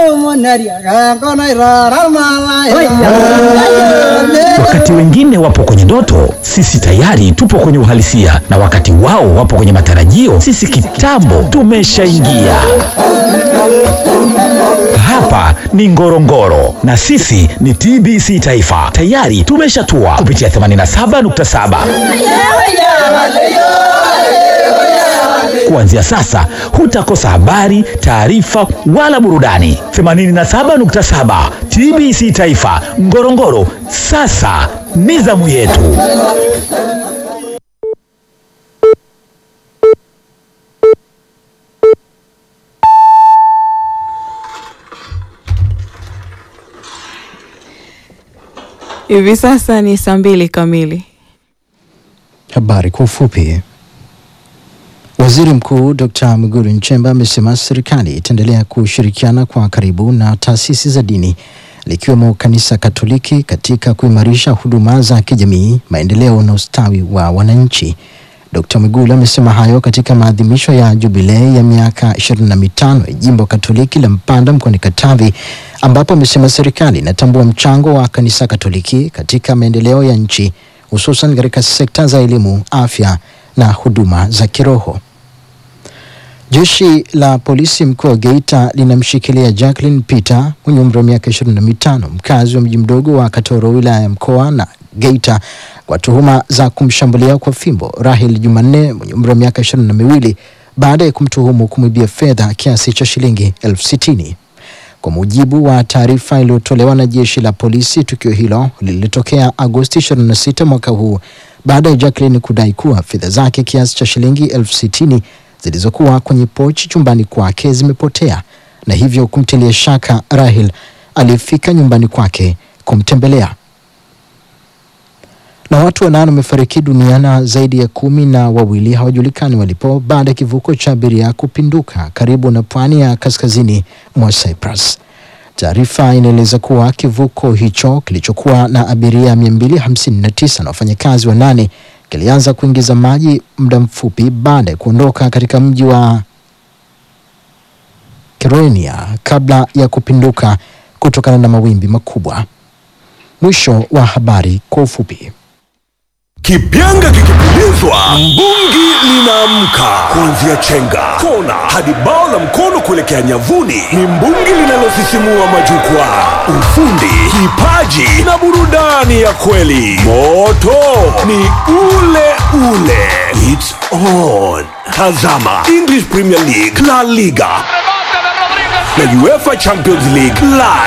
Wakati wengine wapo kwenye ndoto, sisi tayari tupo kwenye uhalisia, na wakati wao wapo kwenye matarajio, sisi kitambo tumeshaingia. Hapa ni Ngorongoro na sisi ni TBC Taifa, tayari tumeshatua kupitia 87.7. Kuanzia sasa hutakosa habari, taarifa wala burudani. 87.7 TBC Taifa Ngorongoro, sasa ni zamu yetu. Hivi sasa ni saa mbili kamili. Habari kwa ufupi. Waziri Mkuu Dr. Mwigulu Nchemba amesema serikali itaendelea kushirikiana kwa karibu na taasisi za dini likiwemo Kanisa Katoliki katika kuimarisha huduma za kijamii, maendeleo na ustawi wa wananchi. Dr. Mwigulu amesema hayo katika maadhimisho ya jubilei ya miaka 25 ya Jimbo Katoliki la Mpanda mkoani Katavi ambapo amesema serikali inatambua mchango wa Kanisa Katoliki katika maendeleo ya nchi hususan katika sekta za elimu, afya na huduma za kiroho. Jeshi la polisi mkoa wa Geita linamshikilia Jacqueline Peter mwenye umri wa miaka 25 mkazi wa mji mdogo wa Katoro wilaya ya Mkoa na Geita kwa tuhuma za kumshambulia kwa fimbo Rahel Jumanne mwenye umri wa miaka ishirini na miwili baada ya kumtuhumu kumwibia fedha kiasi cha shilingi elfu sitini. Kwa mujibu wa taarifa iliyotolewa na jeshi la polisi, tukio hilo lilitokea Agosti 26 mwaka huu baada ya Jacqueline kudai kuwa fedha zake kiasi cha shilingi elfu sitini zilizokuwa kwenye pochi chumbani kwake zimepotea na hivyo kumtilia shaka Rahel aliyefika nyumbani kwake kumtembelea. Na watu wanane wamefariki dunia na zaidi ya kumi na wawili hawajulikani walipo baada ya kivuko cha abiria kupinduka karibu na pwani ya kaskazini mwa Cyprus. Taarifa inaeleza kuwa kivuko hicho kilichokuwa na abiria 259 na wafanyakazi wanane kilianza kuingiza maji muda mfupi baada ya kuondoka katika mji wa Kyrenia kabla ya kupinduka kutokana na mawimbi makubwa. Mwisho wa habari kwa ufupi. Kipyanga kikipulizwa, mbungi linaamka. Kuanzia chenga, kona hadi bao la mkono kuelekea nyavuni, ni mbungi linalosisimua majukwaa. Ufundi, kipaji na burudani ya kweli. Moto ni ule ule. It's on. Tazama English Premier League, La Liga na UEFA Champions League live